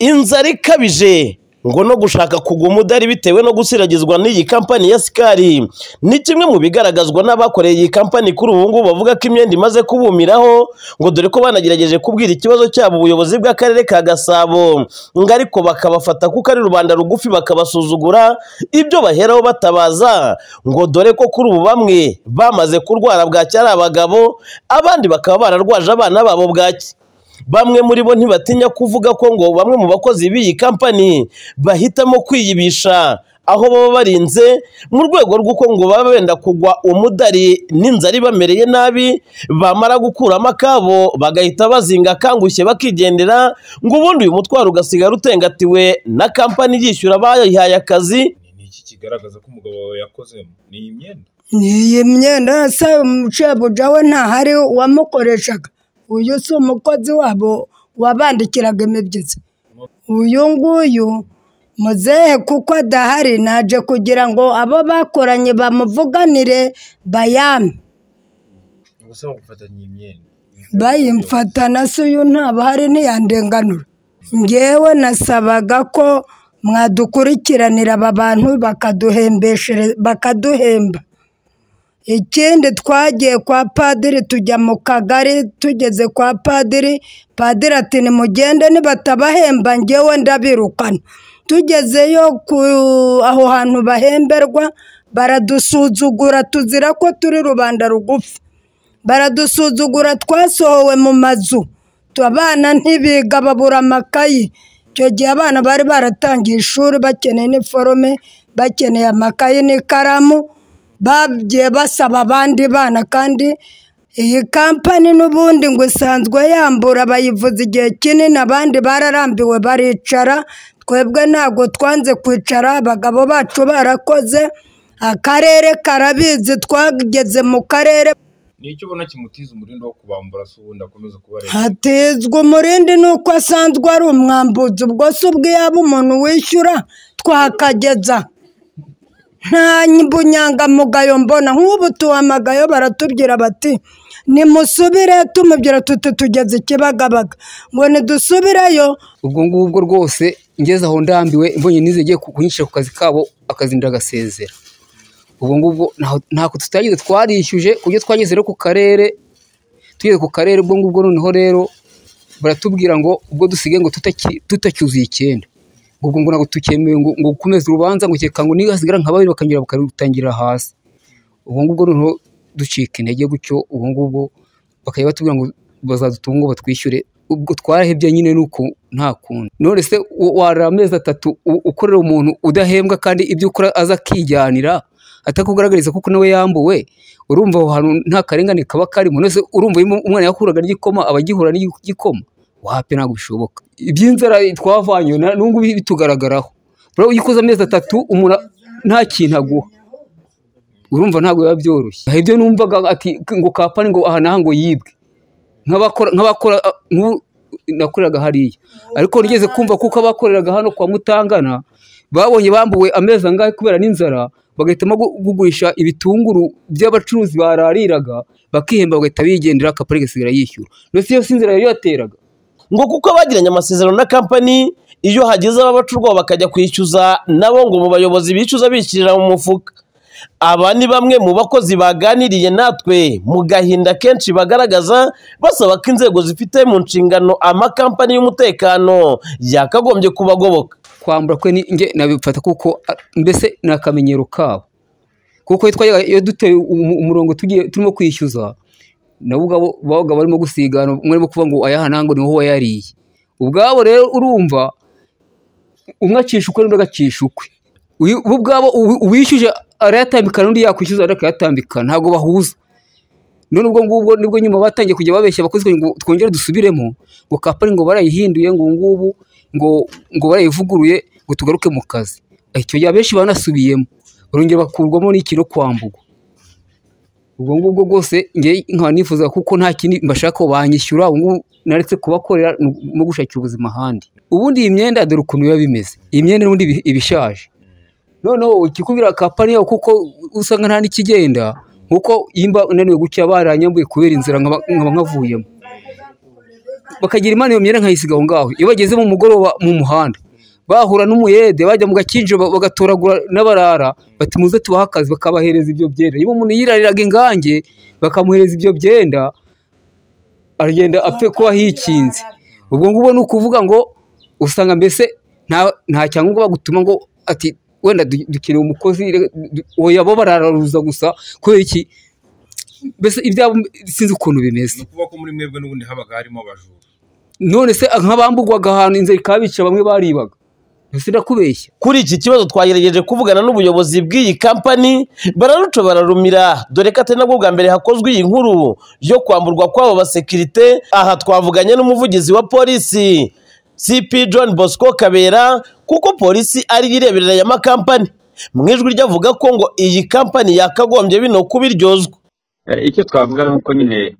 inzara ikabije ngo no gushaka kugwa umudari bitewe no gusiragizwa n'iyi kampani ya sikari ni kimwe mu bigaragazwa n'abakoreye iyi kampani kuri ubu ngubu bavuga ko imyenda imaze kubumiraho ngo dore ko banagerageje kubwira ikibazo cyabo ubuyobozi bw'akarere ka gasabo ngo ariko bakabafata kuko ari rubanda rugufi bakabasuzugura ibyo baheraho batabaza ngo dore ko kuri ubu bamwe bamaze kurwara bwaki ari abagabo abandi bakaba bararwaje abana babo bwaki bamwe muri bo ntibatinya kuvuga ko ngo bamwe mu bakozi b'iyi kampani bahitamo kwiyibisha aho baba barinze mu rwego rw'uko ngo baba benda kugwa umudari n'inzara ibamereye nabi bamara gukuramo akabo bagahita bazinga akangushye bakigendera ngo ubundi uyu mutwaro ugasigara utengatiwe na kampani yishyura abayihaye akazi ni iki kigaragaza ko umugabo wawe yakozemo ni iyi myenda iyi myenda yasa umucebuja we ntahari uwamukoreshaga uyu si umukozi wabo wabandikiraga imibyitso uyu nguyu muzehe kuko adahari naje kugira ngo abo bakoranye bamuvuganire bayame gusa bagufatanya iyi myenda bayimfatana se uyu ntabahari ntiyandenganura ngewe nasabaga ko mwadukurikiranira aba bantu bakaduhembeshere bakaduhemba ikindi twagiye kwa padiri tujya mu kagari tugeze kwa padiri padiri ati nimugende nibatabahemba ngewe ndabirukana tugezeyo aho hantu bahemberwa baradusuzugura tuzira ko turi rubanda rugufi baradusuzugura twasohowe mu mazu abana ntibiga babura amakayi icyo gihe abana bari baratangiye ishuri bakeneye iniforume bakeneye amakayi n'ikaramu bagiye basaba abandi bana kandi iyi kampani n'ubundi ngo isanzwe yambura bayivuza igihe kinini abandi bararambiwe baricara twebwe ntabwo twanze kwicara abagabo bacu barakoze akarere karabizi twageze mu karere ni icyo ubona kimutiza umurindi wo kubambura se ubundi akomeza kuba hatezwa umurindi nuko asanzwe ari umwambuzi ubwo si ubwiyaba umuntu wishyura twakageza nta bunyangamugayo mbona nk'ubu tuhamagayo baratubwira bati nimusubire tumubwira tuti tugeze ikibagabaga ngo ntidusubireyo ubwo ngubwo rwose ngeze aho ndambiwe mbonye n'izigiye kunyishyira ku kazi kabo akazinda agasezera ubwo ngubwo ntabwo tutagize twarishyuje ku byo twageze ku karere tugeze ku karere ubwo ngubwo noneho rero baratubwira ngo ubwo dusigaye ngo tutacyuzuye icyenda ubwo ngo ntabwo tukemewe ngo ukomeze urubanza ngo ukeka ngo niyo hasigara nka babiri bakanyura bakarutangira hasi ubwo ngubwo noneho ducika intege gutyo ubwo ngubwo bakajya batubwira ngo bazadutunga ngo batwishyure ubwo twarahebye nyine nuko nta kundi none se warara amezi atatu ukorera umuntu udahembwa kandi ibyo ukora aza akijyanira atakugaragariza kuko nawe yambuwe urumva aho hantu nta karengane kaba karimo nose urumva umwana yakuraga n'igikoma aba agihura n'igikoma wahape ntabwo bishoboka iby'inzara twavanye n'ubu bitugaragaraho iyo ukoze amezi atatu umuntu nta kintu aguha urumva ntabwo biba byoroshye hari ibyo numvaga ati ngo kapani ngo aha n'aha ngo yibwe nk'abakora nakoreraga hariya ariko nigeze kumva kuko abakoreraga hano kwa mutangana babonye bambuwe amezi angahe kubera n'inzara bagahitamo kugurisha ibitunguru by'abacuruzi barariraga bakihemba bagahita bigendera kapani gasigara yishyura ndetse iyo si inzara yateraga ngo kuko abagiranye amasezerano na kampani iyo hageze ababacurwaho bakajya kwishyuza nabo ngo mu bayobozi bishyuza bishyirira mu mufuka aba ni bamwe mu bakozi baganiriye natwe mu gahinda kenshi bagaragaza basaba ko inzego zifite mu nshingano amakampani y'umutekano yakagombye kubagoboka kwambura kwe nabifata kuko mbese ni akamenyero kabo kuko iyo duteye umurongo turimo kwishyuza nabo ubwabo babaga barimo gusigana umwe arimo kuvuga ngo ayaha ntabwo niho wayariye ubwabo rero urumva umwe acisha ukwe n'undi agacisha ukwe bo ubwabo uwishyuje arayatambikana n'undi yakwishyuza undi akayatambikana ntabwo bahuza none ubwo ngubwo nibwo nyuma batangiye kujya babeshya abakozi ngo twongere dusubiremo ngo kapani ngo barayihinduye ngo ngubu ngo ngo barayivuguruye ngo tugaruke mu kazi icyo gihe abenshi banasubiyemo barongera bakurwamo n'ikintu kwambugwa ubwo ngubwo bwose nkaba nifuza kuko nta kindi mbashaka banyishyura ubu naretse kubakorera no gushakira ubuzima ahandi ubundi iyi myenda dore ukuntu biba bimeze iyi myenda n'ubundi iba ishaje noneho ikikubwira kapani yawe kuko usanga nta n'ikigenda nk'uko yimba unaniwe gutya baranyambuye kubera inzira nkaba nkavuyemo bakagira imana iyo myenda nkayisiga aho ngaho iyo bageze mu mugoroba mu muhanda bahura n'umuyede bajya mu gakinjiro ba- bagatoragura n'abarara bati muze tubahe akazi bakabahereza ibyo byenda niba umuntu yirariraga ingange bakamuhereza ibyo byenda aragenda apfe kuba hikinze ubwo ngubwo ni ukuvuga ngo usanga mbese nta- nta cyangombwa bagutuma ngo ati wenda du- dukeneye umukozi reka du- oya bo barararuza gusa kubera iki mbese ibyabo sinzi ukuntu bimeze ni ukuvuga ko muri mwebwe n'ubundi habaga harimo abajura none se nk'abambugwaga ahantu inzara ikabica bamwe baribaga mbese ndakubeshya kuri iki kibazo twagerageje kuvugana n'ubuyobozi bw'iyi kampani bararuca bararumira dore ko atari nabwo bwa mbere hakozwe iyi nkuru yo kwamburwa kw'abo basekirite aha twavuganye n'umuvugizi wa polisi cp john bosco kabera kuko polisi ari yo ireberera aya makampani mu ijwi rye avuga ko ngo iyi kampani yakagombye bino kuba iryozwa Eh, icyo twavuga ni uko nyine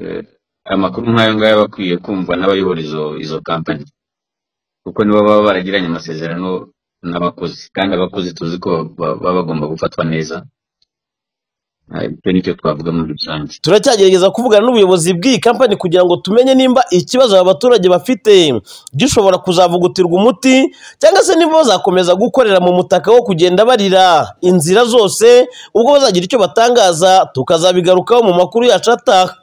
eh, amakuru nk'ayo ngayo aba akwiye kumvwa n'abayobora izo izo kampani kuko nibo baba baragiranye amasezerano n'abakozi kandi abakozi tuzi ko ba- baba bagomba gufatwa neza Eh, icyo nicyo twavuga muri rusange turacyagerageza kuvugana n'ubuyobozi bw'iyi kampani kugira ngo tumenye nimba ikibazo aba baturage bafite gishobora kuzavugutirwa umuti cyangwa se niba bazakomeza gukorera mu mutaka wo kugenda barira inzira zose ubwo bazagira icyo batangaza tukazabigarukaho mu makuru yacu ataha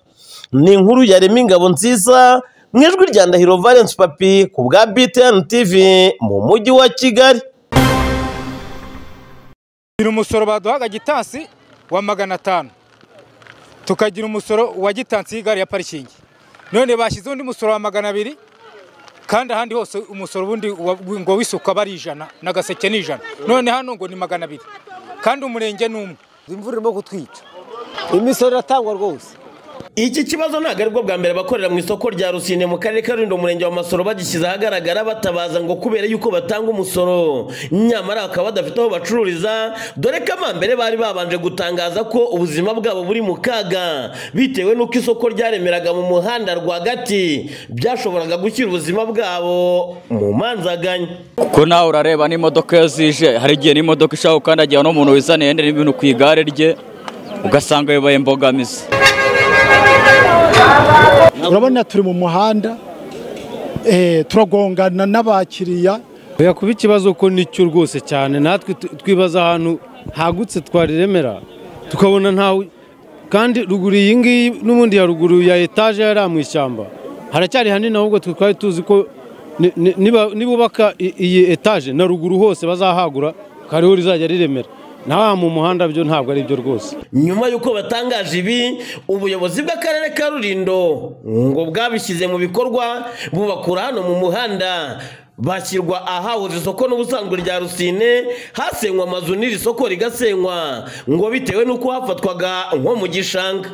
ni inkuru yarema ingabo nziza mu ijwi rya Ndahiro Valence Papi ku bwa BTN TV mu mujyi wa Kigali tukagira umusoro baduhaga gitansi wa magana atanu tukagira umusoro wa gitansi y'igare ya parikingi none bashyizeho undi musoro wa magana abiri kandi ahandi hose umusoro ubundi wa- ngo w'isuku aba ari ijana n'agaseke ni ijana none hano ngo ni magana abiri kandi umurenge ni umwe imvura irimo kutwica imisoro iratangwa rwose Iki kibazo ntabwo aribwo bwa mbere abakorera mu isoko rya Rusine mu karere ka Rulindo umurenge wa Masoro bagishyize ahagaragara batabaza ngo kubera yuko batanga umusoro nyamara bakaba badafite aho bacururiza dore ko amambere bari babanje gutangaza ko ubuzima bwabo buri mu kaga bitewe n'uko isoko ryaremeraga mu muhanda rwagati byashoboraga gushyira ubuzima bwabo mu manzaganya kuko nawe urareba n'imodoka iyo zije hari igihe n'imodoka ishaka gukandagira n'umuntu wizaniye yenda n'ibintu ku igare rye ugasanga bibaye imbogamizi urabona turi mu muhanda eh, turagongana n'abakiriya oya kuba ikibazo ko nicyo rwose cyane natwe tu- twibaza ahantu hagutse twariremera tukabona ntawe kandi ruguru iyi ngiyi n'ubundi ya ruguru ya etaje yari mu ishyamba haracyari hanini ahubwo twe twari tuzi ko ni- ni- niba nibubaka i- iyi etaje na ruguru hose bazahagura kariho rizajya riremera naha mu muhanda byo ntabwo ari byo rwose nyuma y'uko batangaje ibi ubuyobozi bw'akarere ka rulindo ngo bwabishyize mu bikorwa bubakura hano mu muhanda bashyirwa ahahoze isoko n'ubusanzwe rya rusine hasenywa amazu n'iri soko rigasenywa ngo bitewe n'uko hafatwaga nko mu gishanga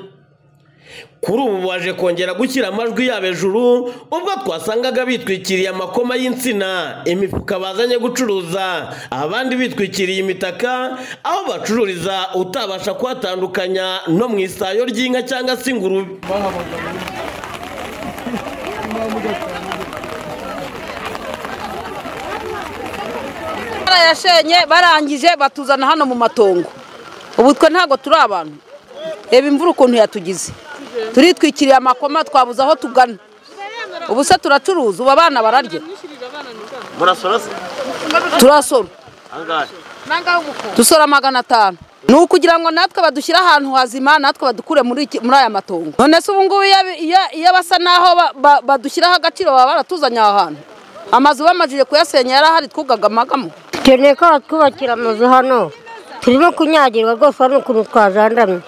kuri ubu baje kongera gushyira amajwi yabo hejuru ubwo twasangaga bitwikiriye amakoma y'insina imifuka bazanye gucuruza abandi bitwikiriye imitaka aho bacururiza utabasha kuhatandukanya no mu isayo ry'inka cyangwa se ingurube barayashenye barangije batuzana hano mu matongo ubu twe ntabwo turi abantu reba imvura ukuntu yatugize turitwikiriye amakoma twabuze aho tugana ubu se turacuruza ubu abana bararya turasora dusora magana atanu ni ukugira ngo natwe badushyire ahantu hazima natwe badukure muri iki- muri aya matongo none se ubu ngubu iyo iyo- iyo basa naho ba- ba- badushyiraho agaciro baba baratuzanye aha hantu amazu bamajije kuyasenya yari ahari twugagamagamo dukeneye ko batwubakira amazu hano turimo kunyagirwa rwose hari ukuntu twajandamye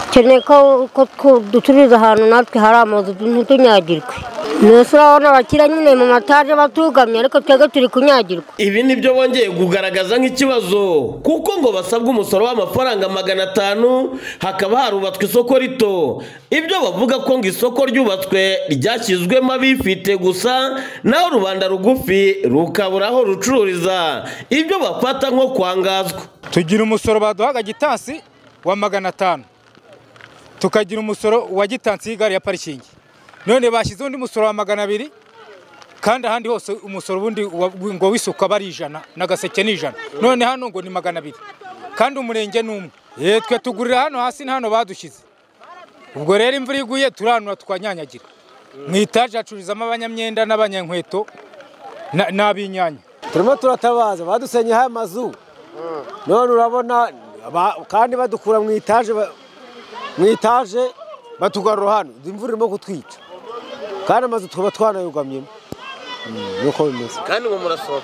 dukeneye ko ko twu- ducururiza ahantu natwe hari amazu ntitunyagirwe mbese urabona abakira nyine mu mataje batugamye ariko twebwe turi kunyagirwa ibi ni byo bongeye kugaragaza nk'ikibazo kuko ngo basabwa umusoro w'amafaranga magana atanu hakaba harubatswe isoko rito ibyo bavuga ko ngo isoko ryubatswe ryashyizwemo abifite gusa naho rubanda rugufi rukabura aho rucururiza ibyo bafata nko kwangazwa tugira umusoro baduhaga gitansi wa magana atanu tukagira umusoro wa gitansi y'igare ya parikingi none bashyizeho undi musoro wa magana abiri kandi ahandi hose umusoro ubundi wa- ngo w'isuku aba ari ijana n'agaseke ni ijana none hano ngo ni magana abiri kandi umurenge ni umwe Ye, twe tugurira hano hasi ni hano badushyize ubwo rero imvura iguye turanura twanyanyagira mu itaje hacururizamo abanyamyenda n'abanyankweto na- n'ab'inyanya turimo turatabaza badusenyeho amazu none urabona ba- kandi badukura mu itaje ba- mu itaje batugarura hano imvura irimo kutwica kandi amazu tukaba twanayugamyemo Mm, niko bimeze kandi ubu murasora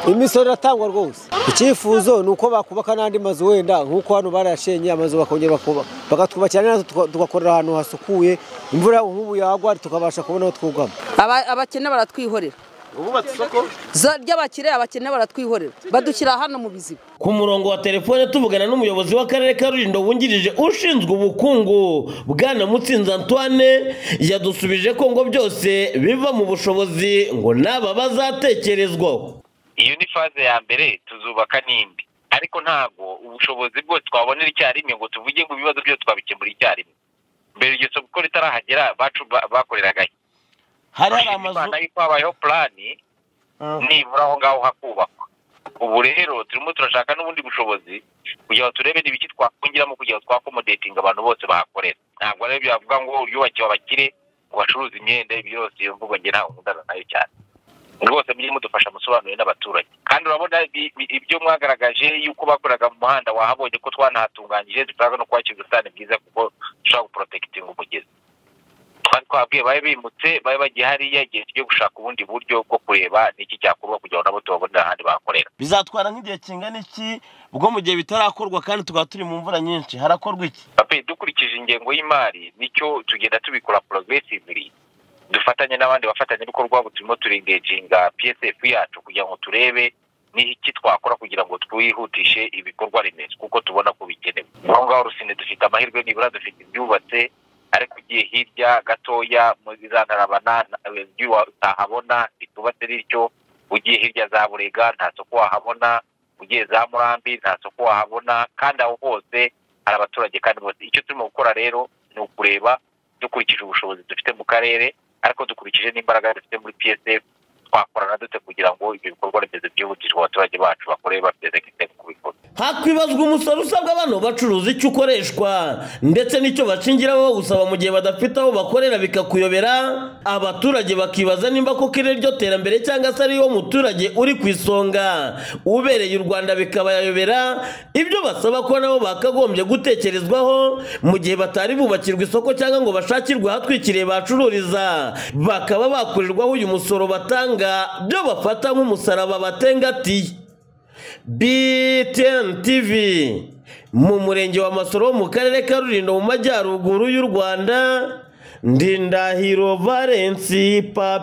imisoro iratangwa rwose icyifuzo ni uko bakubaka n'andi mazu wenda nk'uko hano barayashenye amazu bakongera bakubaka bakatwubakira natwe tuka- tugakorera ahantu hasukuye imvura nk'ubu yagwa tukabasha kubona aho twugama Aba- abakene baratwihorera ububatse isoko Zo- ry'abakire abakene baratwihorera badushyira hano mu biziba ku murongo wa telefone tuvugana n'umuyobozi w'akarere ka rulindo wungirije ushinzwe ubukungu bwana mutsinzi antoine yadusubije ko ngo byose biva mu bushobozi ngo n'aba bazatekerezwaho iyo ni faze ya mbere tuzubaka n'indi ariko ntabwo ubushobozi bwose twabonera icyarimwe ngo tuvuge ngo ibibazo byose twabikemura icyarimwe mbere iryo soko uko ritarahagera bacu ba- bakoreragahe hari amazu yuko habayeho plani nibura aho ngaho hakubakwa ubu rero turimo turashaka n'ubundi bushobozi kugira ngo turebe n'ibiki twakongiramo kugira ngo twakomodetinga abantu bose bahakorera ntabwo rero byavuga ngo uryubakiwe abakire ngo bacuruze imyenda ibyo byose iyo mvugo njye ntawe nkundana nayo cyane rwose mujye mudufasha musobanurire n'abaturage kandi urabona ibi- ibi- ibyo mwagaragaje yuko bakoraga mu muhanda wahabonye ko twanahatunganyije dushaka no kuhashyira ubusitani bwiza kuko dushaka guporotekitinga umugezi twari twabwiye bari bimutse bari bagiye hariya igihe tujye gushaka ubundi buryo bwo kureba n'iki cyakorwa kugira ngo nabo tubabonere ahandi bahakorera bizatwara nk'igihe kingana iki bwo mu gihe bitarakorwa kandi tukaba turi mu mvura nyinshi harakorwa iki pape dukurikije ingengo y'imari nicyo tugenda tubikora progressively dufatanye n'abandi bafatanyabikorwa ubu turimo turengeginga psf yacu kugira ngo turebe n'iki twakora kugira ngo twihutishe ibikorwa remezo kuko tubona ko bikenewe aho ngaho rusine dufite amahirwe nibura dufite ibyubatse ariko ugiye hirya gatoya muri za ntarabana eh, ibyo utahabona bitubatse bityo ugiye hirya za burega nta soko wahabona ugiye za murambi nta soko wahabona kandi aho hose hari abaturage kandi bose icyo turimo gukora rero ni ukureba dukurikije ubushobozi dufite mu karere ariko dukurikije n'imbaraga dufite muri psf twakorana dute kugira ngo ibyo bikorwa remezo byihutishwe abaturage bacu bakore bateze kitego ku bikorwa hakwibazwa umusoro usabwa abantu bacuruza icyo ukoreshwa ndetse n'icyo bashingiraho bawusaba mu gihe badafite aho bakorera bikakuyobera abaturage bakibaza nimba koko iri ryo terambere cyangwa se ariyo muturage uri ku isonga ubereye u rwanda bikabayobera ibyo basaba ko nabo bakagombye gutekerezwaho mu gihe batari bubakirwa isoko cyangwa ngo bashakirwe ahatwikiriye bacururiza bakaba bakurirwaho uyu musoro batanga byo bafata nk'umusaraba batengatiye BTN TV mu murenge wa Masoro wo mu karere ka Rulindo mu majyaruguru y'u Rwanda Ndindahiro Valence Papi